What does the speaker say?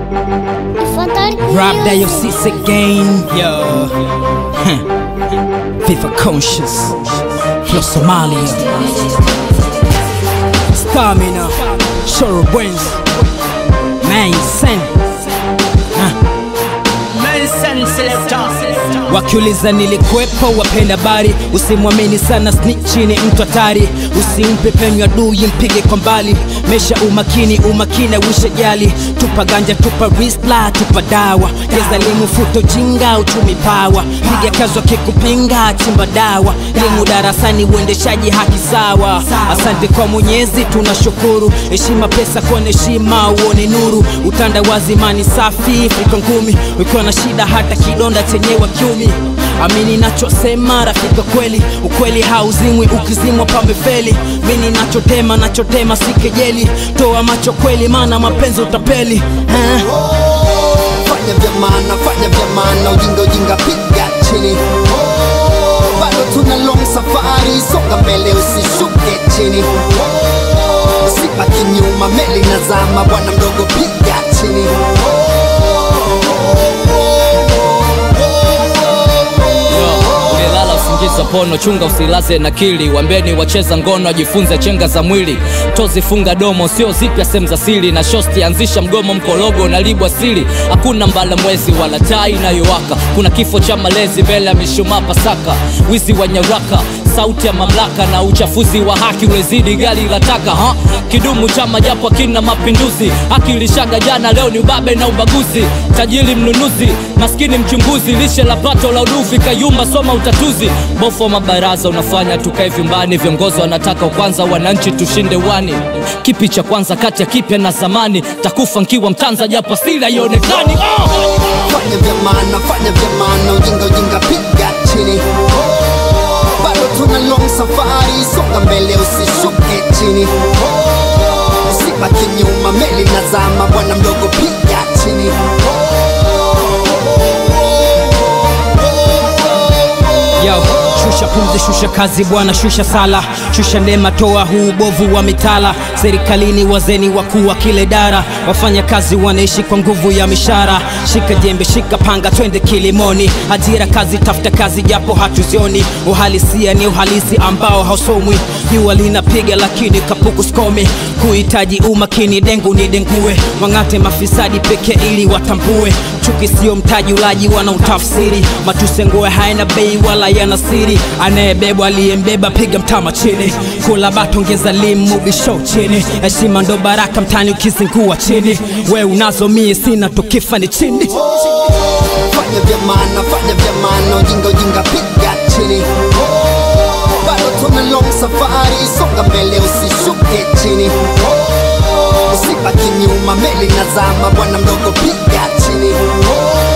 Rap Diocese again, yo. Huh. Viva Conscious, Flow Somalia. Stamina, Shoro Wins, Man Sen. Wakiuliza nilikwepo, wapenda habari, usimwamini sana snitch, ni mtu hatari, usimpe penyo adui, mpige kwa mbali. Mesha umakini, umakini wisha jali, tupa ganja, tupa risla, tupa dawa, jeza limu, futo jinga, uchumi pawa, piga kazi wakikupinga, chimba dawa, elimu darasani, uendeshaji haki sawa. Asante kwa Mwenyezi, tunashukuru, heshima pesa kwa heshima, uone nuru, utandawazi, imani safi, fika ngumi, ukiwa na shida hata kidonda chenyewe kiumi amini nachosema rafika kweli ukweli hauzimwi ukizimwa pamefeli mini nachotema nachotema si kejeli toa macho kweli maana mapenzi utapeli eh? fanya vya maana, fanya vya maana, ujinga ujinga piga chini. Bado tuna long safari, songa mbele, usishuke chini. Usibaki nyuma, meli nazama, bwana mdogo piga chini. ulilala usingizi wa pono chunga usilaze na kili wambeni wacheza ngono ajifunze chenga za mwili tozi funga domo sio zipya sehemu za siri na shosti anzisha mgomo mkologo na libwa siri hakuna mbala mwezi wala taa inayowaka kuna kifo cha malezi mbele ya mishumaa pasaka wizi wa nyaraka sauti ya mamlaka na uchafuzi wa haki ulezidi gari la taka ha? kidumu chama japo kina mapinduzi haki ilishaga jana leo ni ubabe na ubaguzi tajiri mnunuzi maskini mchunguzi lishe la pato la uduvi kayumba soma utatuzi bofu wa mabaraza unafanya tukae vyumbani viongozi wanataka kwanza wananchi tushinde wani kipi cha kwanza kati ya kipya na zamani takufa nkiwa mtanza japo asili haionekani oh! Fanya vya maana, fanya vya maana, ujinga ujinga piga chini. Bado tuna long safari, songa mbele, usishuke chini. Usibaki nyuma, meli nazama, bwana mdogo piga chini. Yo, shusha pumzi, shusha kazi bwana, shusha sala, shusha neema, toa huu ubovu wa mitala. Serikalini wazeni wakuu wa kile dara, wafanya kazi wanaishi kwa nguvu ya mishara. Shika jembe, shika panga, twende kilimoni. Ajira kazi, tafuta kazi japo hatuzioni. Uhalisia ni uhalisi ambao hausomwi. Jua linapiga lakini kapuku skomi. Kuhitaji umakini, dengu ni dengue. Wang'ate mafisadi peke ili watambue. Chuki sio mtaji, ulaji wanautafsiri. Matusengoe haina bei wala yana siri. Anayebebwa aliyembeba, piga mtama chini. Kula bato, ongeza limu, bisho chini. Heshima ndo baraka mtani, ukizingua chini. We unazo mie sina, tukifa ni chini. Fanya vya maana, fanya vya maana, ujinga ujinga piga chini. Bado tuna long safari, songa mbele, usishuke chini. Usibaki nyuma, meli nazama, bwana mdogo piga chini.